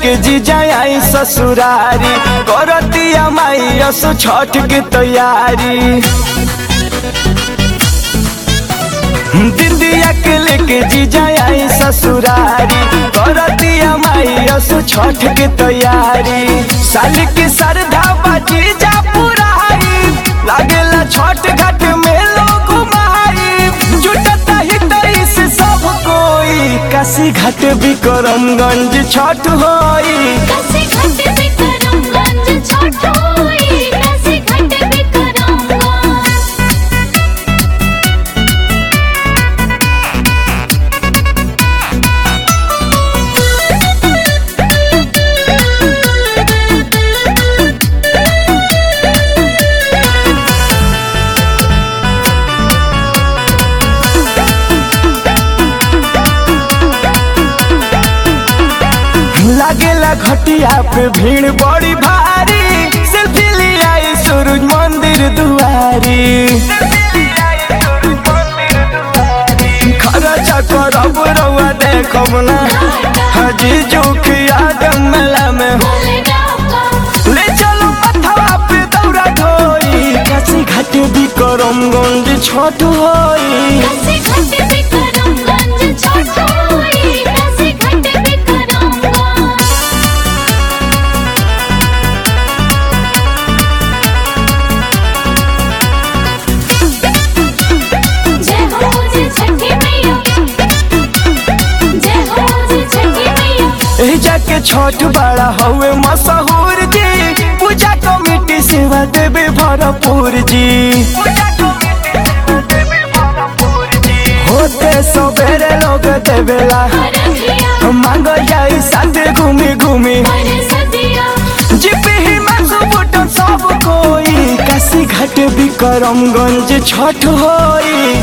लेके जीजा आई ससुरारी करतिया माई असो छठ के तैयारी दिदिया के लेके जीजा आई ससुरारी करतिया माई असो छठ के तैयारी साल के सरधा बाजी जा पुराई लागेला छठ घाट में लोग माई जुटता ही तईस सब कोई काशी घाट विक्रमगंज छठ होई कैसे घट विक्रमगंज छठ होई कैसे घट विक्रमगंज लागेला घटिया पे भीड़ बड़ी भारी सेल्फी लियाई सूरज मंदिर दुआरी खर्चा करब रउआ देखब ना हजी जोखिया मेला में बोले डाका ले चलो पथवा पे दौड़ा ढोई काशी घाट विक्रमगंज छठ होई कैसे घट विक्रमगंज छठ होई कैसे घट विक्रमगंज जय हो जी छठी मैया जय हो जी छठी मैया एही जाके छठ बड़ा हवे मशहूर जी पूजा कमेटी सेवा देवे भरपूर जी होते सबेरे लोग देवेला हरदिया मांग जाई साथे घूमी घूमी पर सदिया जिपी ही बटन सब कोई काशी घाट विक्रमगंज छठ होई